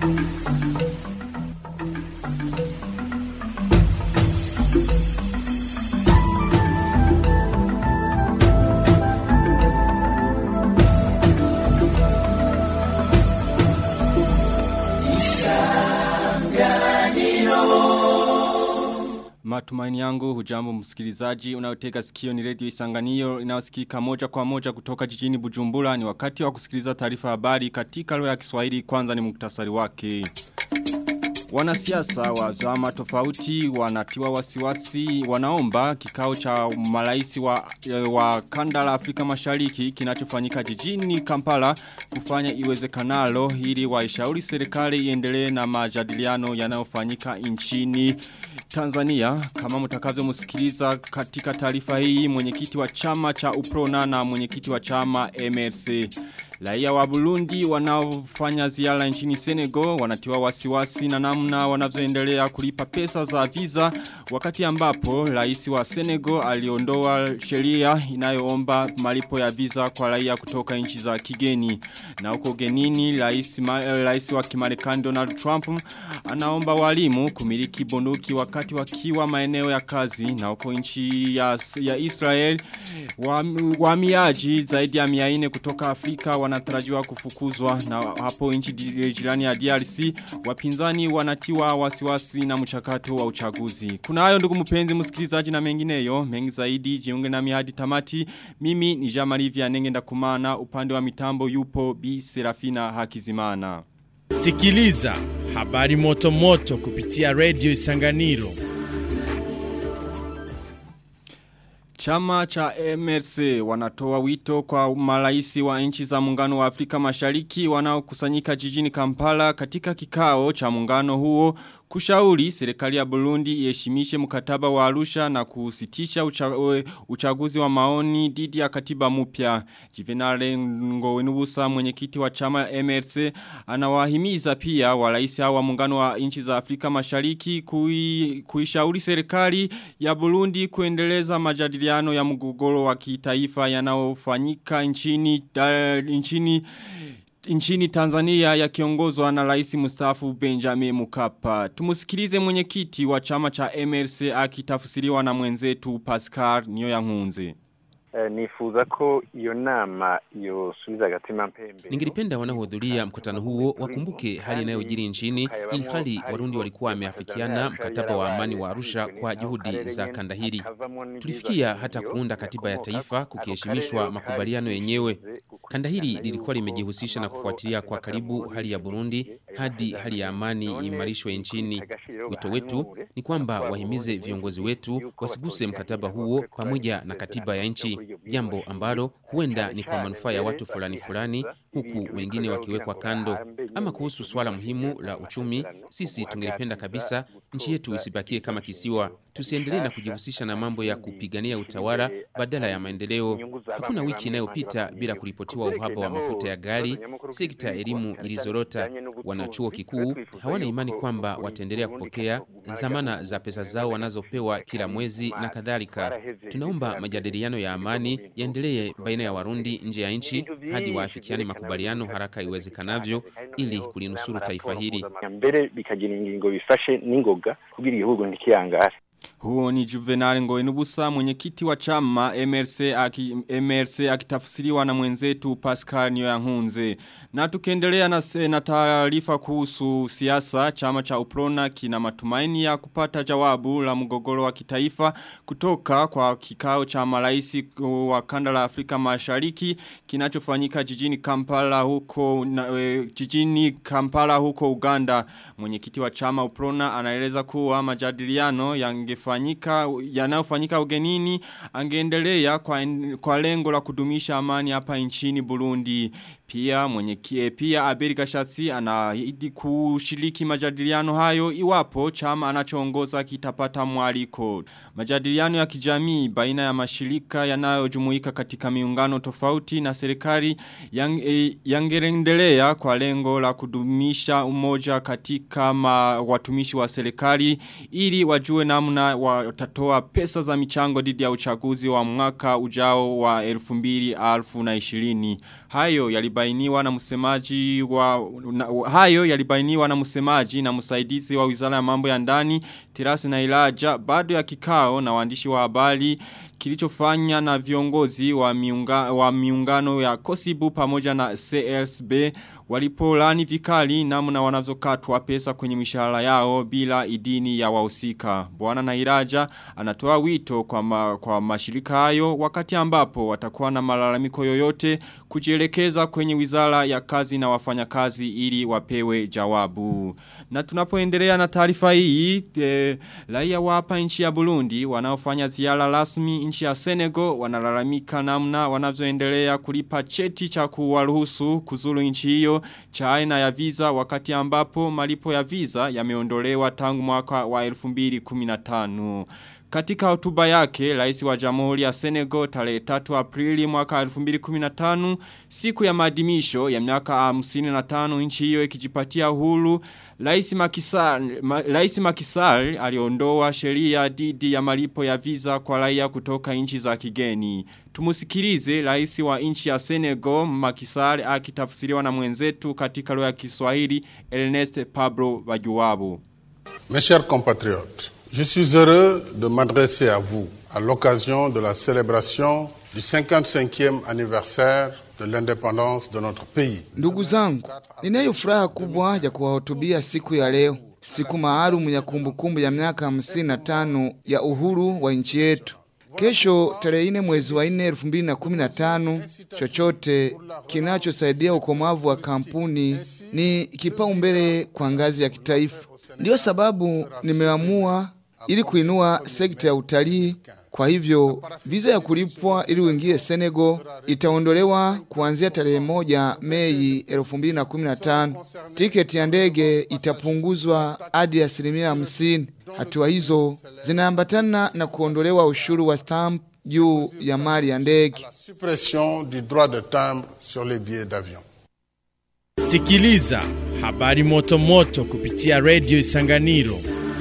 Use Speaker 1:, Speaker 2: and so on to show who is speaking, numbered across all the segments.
Speaker 1: Matumaini yangu hujambo msikilizaji unayotega sikio ni radio isanganio inayosikika moja kwa moja kutoka jijini Bujumbura ni wakati wa kusikiliza taarifa habari katika lugha ya Kiswahili kwanza ni muktasari wake. Wanasiasa wa vyama tofauti wanatiwa wasiwasi wanaomba kikao cha maraisi wa, wa kanda la Afrika Mashariki kinachofanyika jijini Kampala kufanya iwezekanalo ili waishauri serikali iendelee na majadiliano yanayofanyika nchini Tanzania kama mtakavyo msikiliza katika taarifa hii mwenyekiti wa chama cha Uprona na mwenyekiti wa chama MRC Raia wa Burundi wanaofanya ziara nchini Senegal wanatiwa wasiwasi na namna wanavyoendelea kulipa pesa za visa wakati ambapo rais wa Senegal aliondoa sheria inayoomba malipo ya visa kwa raia kutoka nchi za kigeni. Na huko genini rais, rais wa Kimarekani Donald Trump anaomba walimu kumiliki bunduki wakati wakiwa maeneo ya kazi na huko nchi ya, ya Israel wahamiaji wa zaidi ya 400 kutoka Afrika wanatarajiwa kufukuzwa na hapo nchi jirani ya DRC wapinzani wanatiwa wasiwasi na mchakato wa uchaguzi. Kuna hayo ndugu mpenzi msikilizaji na mengineyo mengi zaidi jiunge na hadi tamati mimi ni Jamari Vianenge ndakumana upande wa mitambo yupo Bi Serafina Hakizimana.
Speaker 2: Sikiliza habari moto moto kupitia Radio Isanganiro.
Speaker 1: Chama cha MRC wanatoa wito kwa maraisi wa nchi za muungano wa Afrika Mashariki wanaokusanyika jijini Kampala katika kikao cha muungano huo kushauri serikali ya Burundi iheshimishe mkataba wa Arusha na kusitisha ucha, uchaguzi wa maoni dhidi ya katiba mpya. Juvenal Ngowenubusa mwenyekiti wa chama MRC anawahimiza pia waraisi hao wa muungano wa nchi za Afrika Mashariki kui, kuishauri serikali ya Burundi kuendeleza majadiliano ya mgogoro wa kitaifa yanayofanyika nchini da, nchini nchini Tanzania yakiongozwa na rais mstaafu Benjamin Mkapa. Tumusikilize mwenyekiti wa chama cha MRC akitafsiriwa na mwenzetu Pascal Niyoyankunze.
Speaker 3: nifuza ko iyo nama yosubiza agatima mpembe.
Speaker 4: Ningelipenda wanaohudhuria mkutano huo wakumbuke hali inayojiri nchini, ili hali Warundi walikuwa wameafikiana mkataba wa amani wa Arusha kwa juhudi za kanda hili. Tulifikia hata kuunda katiba ya taifa kukiheshimishwa makubaliano yenyewe. Kanda hili lilikuwa limejihusisha na kufuatilia kwa karibu hali ya Burundi hadi hali ya amani imarishwe nchini. Wito wetu ni kwamba wahimize viongozi wetu wasiguse mkataba huo pamoja na katiba ya nchi, jambo ambalo huenda ni kwa manufaa ya watu fulani fulani, huku wengine wakiwekwa kando. Ama kuhusu swala muhimu la uchumi, sisi tungelipenda kabisa nchi yetu isibakie kama kisiwa. Tusiendelee na kujihusisha na mambo ya kupigania utawala badala ya maendeleo. Hakuna wiki inayopita bila kuripotiwa uhaba wa mafuta ya gari. Sekta ya elimu ilizorota. Wanachuo kikuu hawana imani kwamba wataendelea kupokea dhamana za pesa zao wanazopewa kila mwezi na kadhalika. Tunaomba majadiliano ya amani yaendelee baina ya Warundi nje ya nchi hadi waafikiane makubaliano haraka iwezekanavyo ili kulinusuru taifa hili.
Speaker 3: mbere bikagira ingingo bifashe n'ingoga kugira igihugu ntikiyangare
Speaker 1: Huo ni Juvenal Ngoenubusa mwenyekiti wa chama MRC aki, MRC akitafsiriwa na mwenzetu Pascal Nyoyankunze. Na tukiendelea na, na taarifa kuhusu siasa chama cha Uprona kina matumaini ya kupata jawabu la mgogoro wa kitaifa kutoka kwa kikao cha maraisi wa kanda la Afrika Mashariki kinachofanyika jijini Kampala huko na, e, jijini Kampala huko Uganda. Mwenyekiti wa chama Uprona anaeleza kuwa majadiliano yange yangefanyika yanayofanyika ugenini angeendelea kwa, kwa lengo la kudumisha amani hapa nchini Burundi pia mwenye pia Abeli Gashatsi anaahidi kushiriki majadiliano hayo iwapo chama anachoongoza kitapata mwaliko. Majadiliano ya kijamii baina ya mashirika yanayojumuika katika miungano tofauti na serikali yang, e, yangerendelea kwa lengo la kudumisha umoja katika ma, watumishi wa serikali ili wajue namna watatoa pesa za michango dhidi ya uchaguzi wa mwaka ujao wa 2020. Hayo yali yalibainiwa na msemaji wa na, hayo yalibainiwa na msemaji na msaidizi wa Wizara ya Mambo ya Ndani Tirasi na Ilaja bado ya kikao na waandishi wa habari kilichofanya na viongozi wa, miunga, wa miungano ya Kosibu pamoja na CLSB walipolani vikali namna wanazokatwa pesa kwenye mishahara yao bila idini ya wahusika. Bwana Nairaja anatoa wito kwa, ma, kwa mashirika hayo wakati ambapo watakuwa na malalamiko yoyote kujielekeza kwenye wizara ya kazi na wafanyakazi ili wapewe jawabu. Na tunapoendelea na taarifa hii, e, raia wa hapa nchi ya Burundi wanaofanya ziara rasmi nchi ya Senegal wanalalamika namna wanavyoendelea kulipa cheti cha kuwaruhusu kuzuru nchi hiyo cha aina ya visa wakati ambapo malipo ya visa yameondolewa tangu mwaka wa 2015. Katika hotuba yake, rais wa jamhuri ya Senegal tarehe 3 Aprili mwaka 2015, siku ya maadhimisho ya miaka 55 nchi hiyo ikijipatia uhuru, rais Makisal, ma, rais Makisal aliondoa sheria dhidi ya malipo ya visa kwa raia kutoka nchi za kigeni. Tumusikilize rais wa nchi ya Senegal Makisal akitafsiriwa na mwenzetu katika lugha ya Kiswahili Ernest Pablo Bajuwabo.
Speaker 5: Mes chers compatriotes, Je suis heureux de m'adresser à vous à l'occasion de la célébration du 55e anniversaire de l'indépendance de notre pays.
Speaker 6: Ndugu zangu, ninayo furaha kubwa ya kuwahutubia siku ya leo, siku maalum ya kumbukumbu ya miaka 55 ya uhuru wa nchi yetu. Kesho tarehe nne mwezi wa nne elfu mbili na kumi na tano, chochote kinachosaidia ukomavu wa kampuni ni kipaumbele kwa ngazi ya kitaifa. Ndiyo sababu nimeamua ili kuinua sekta ya utalii. Kwa hivyo viza ya kulipwa ili uingie Senegal itaondolewa kuanzia tarehe moja Mei 2015. Tiketi ya ndege itapunguzwa hadi asilimia hamsini. Hatua hizo zinaambatana na kuondolewa ushuru wa stamp juu ya mali ya ndege.
Speaker 5: Suppression du droit de timbre sur les billets d'avion.
Speaker 2: Sikiliza habari moto moto kupitia Radio Isanganiro.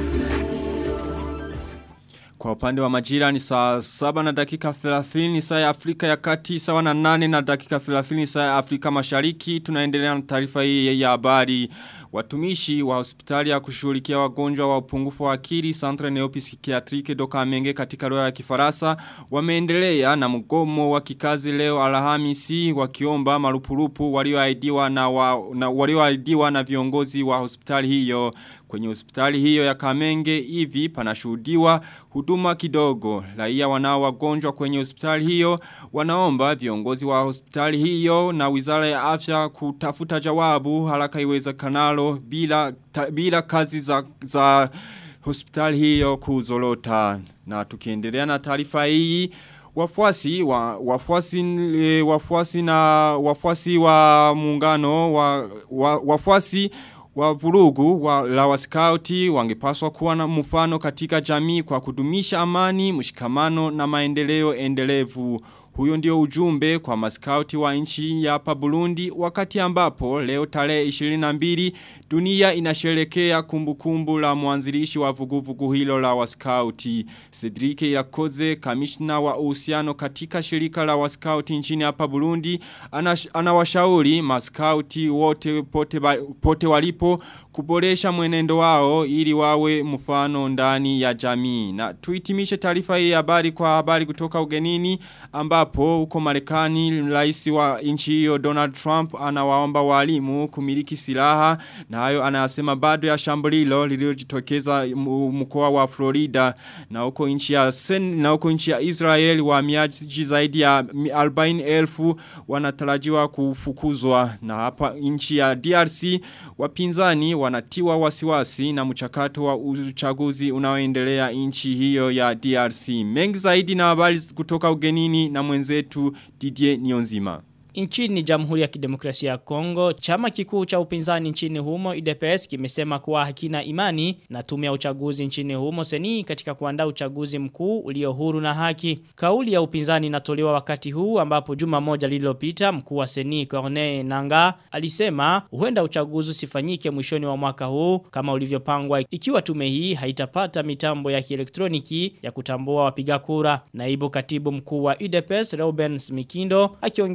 Speaker 1: Kwa upande wa majira ni saa saba na dakika 30 saa ya Afrika ya kati sawa na nane na dakika 30 saa ya Afrika mashariki. Tunaendelea na taarifa hii ya habari. Watumishi wa hospitali ya kushughulikia wagonjwa wa upungufu wa akili Centre Neopsychiatrique Doka Menge katika lugha ya Kifaransa wameendelea na mgomo wa kikazi leo Alhamisi wakiomba marupurupu walioahidiwa na, wa, na walioahidiwa na viongozi wa hospitali hiyo. Kwenye hospitali hiyo ya Kamenge hivi panashuhudiwa huduma kidogo. Raia wanao wagonjwa kwenye hospitali hiyo wanaomba viongozi wa hospitali hiyo na Wizara ya Afya kutafuta jawabu haraka iwezekanalo bila ta, bila kazi za, za hospitali hiyo kuzorota. Na tukiendelea na taarifa hii wafuasi wa wafuasi e, wafuasi na wafuasi wa muungano wa, wa wafuasi wa vurugu wa la waskauti wangepaswa kuwa na mfano katika jamii kwa kudumisha amani, mshikamano na maendeleo endelevu. Huyo ndio ujumbe kwa maskauti wa nchi ya hapa Burundi wakati ambapo leo tarehe 22 dunia inasherekea kumbukumbu la mwanzilishi wa vuguvugu hilo la waskauti. Cedric Irakoze, kamishna wa uhusiano katika shirika la waskauti nchini hapa Burundi, anawashauri maskauti wote pote, pote walipo kuboresha mwenendo wao ili wawe mfano ndani ya jamii. Na tuitimishe taarifa hii habari kwa habari kutoka ugenini ambapo huko Marekani rais wa nchi hiyo Donald Trump anawaomba walimu kumiliki silaha na hayo anasema bado ya shambulilo lililojitokeza mkoa wa Florida na huko nchi ya Sen, na huko nchi ya Israel wahamiaji zaidi ya 40,000 wanatarajiwa kufukuzwa na hapa nchi ya DRC wapinzani wanatiwa wasiwasi na mchakato wa uchaguzi unaoendelea nchi hiyo ya DRC. Mengi zaidi na habari kutoka ugenini na mwenzetu Didier Nionzima.
Speaker 7: Nchini Jamhuri ya Kidemokrasia ya Kongo, chama kikuu cha upinzani nchini humo IDPS kimesema kuwa hakina imani na tume ya uchaguzi nchini humo seni katika kuandaa uchaguzi mkuu ulio huru na haki. Kauli ya upinzani inatolewa wakati huu ambapo juma moja lililopita mkuu wa seni Corneille Nanga alisema huenda uchaguzi usifanyike mwishoni wa mwaka huu kama ulivyopangwa ikiwa tume hii haitapata mitambo ya kielektroniki ya kutambua wapiga kura. Naibu katibu mkuu wa IDPS Reuben Mikindo akiongea na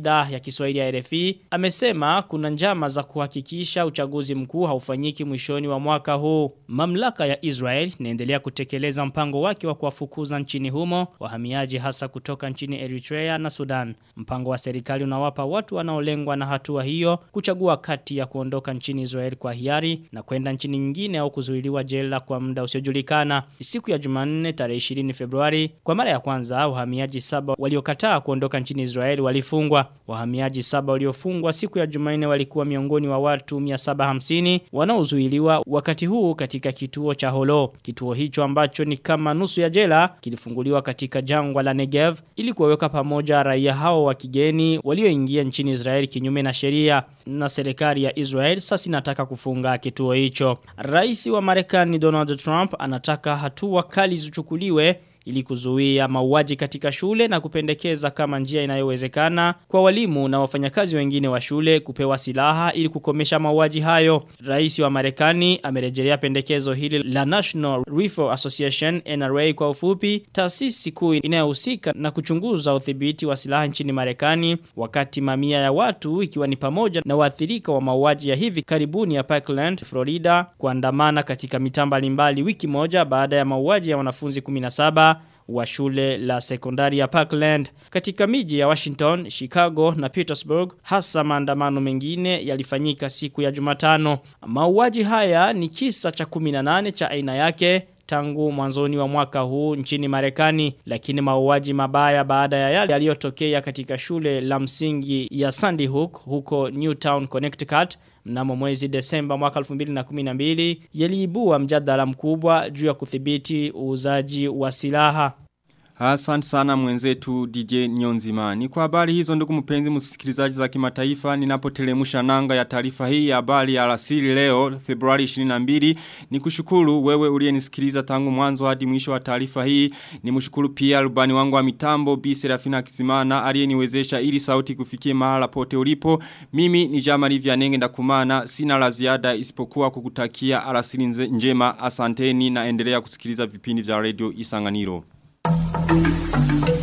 Speaker 7: idhaa ya Kiswahili ya RFI amesema kuna njama za kuhakikisha uchaguzi mkuu haufanyiki mwishoni wa mwaka huu. Mamlaka ya Israel inaendelea kutekeleza mpango wake wa kuwafukuza nchini humo wahamiaji hasa kutoka nchini Eritrea na Sudan. Mpango wa serikali unawapa watu wanaolengwa na hatua hiyo kuchagua kati ya kuondoka nchini Israel kwa hiari na kwenda nchini nyingine au kuzuiliwa jela kwa muda usiojulikana. Siku ya Jumanne tarehe 20 Februari kwa mara ya kwanza wahamiaji saba waliokataa kuondoka nchini Israel walifungwa. Wahamiaji saba waliofungwa siku ya Jumanne walikuwa miongoni wa watu 750 wanaozuiliwa wakati huu katika kituo cha Holo. Kituo hicho ambacho ni kama nusu ya jela kilifunguliwa katika jangwa la Negev ili kuwaweka pamoja raia hao wa kigeni walioingia nchini Israel kinyume na sheria na serikali ya Israel sasa inataka kufunga kituo hicho. Rais wa Marekani Donald Trump anataka hatua kali zichukuliwe ili kuzuia mauaji katika shule na kupendekeza kama njia inayowezekana kwa walimu na wafanyakazi wengine wa shule kupewa silaha ili kukomesha mauaji hayo. Rais wa Marekani amerejelea pendekezo hili la National Rifle Association NRA kwa ufupi, taasisi kuu inayohusika na kuchunguza udhibiti wa silaha nchini Marekani, wakati mamia ya watu ikiwa ni pamoja na waathirika wa mauaji ya hivi karibuni ya Parkland, Florida, kuandamana katika mitaa mbalimbali wiki moja baada ya mauaji ya wanafunzi 17 wa shule la sekondari ya Parkland katika miji ya Washington, Chicago na Petersburg hasa maandamano mengine yalifanyika siku ya Jumatano. Mauaji haya ni kisa cha 18 cha aina yake tangu mwanzoni wa mwaka huu nchini Marekani lakini mauaji mabaya baada ya yale yaliyotokea katika shule la msingi ya Sandy Hook huko Newtown Connecticut mnamo mwezi Desemba mwaka 2012 yaliibua mjadala mkubwa juu ya kudhibiti uuzaji wa silaha
Speaker 1: Asante sana mwenzetu DJ Nyonzima. Ni kwa habari hizo ndugu mpenzi msikilizaji za kimataifa ninapotelemusha nanga ya taarifa hii ya habari ya alasiri leo Februari 22 ni kushukuru wewe uliyenisikiliza tangu mwanzo hadi mwisho wa taarifa hii ni mshukuru pia rubani wangu wa mitambo Bi Serafina Kisimana aliyeniwezesha ili sauti kufikie mahala pote ulipo mimi ni Jamali Vianenge ndakumana sina la ziada isipokuwa kukutakia alasiri njema asanteni na endelea kusikiliza vipindi vya radio Isanganiro Thank you.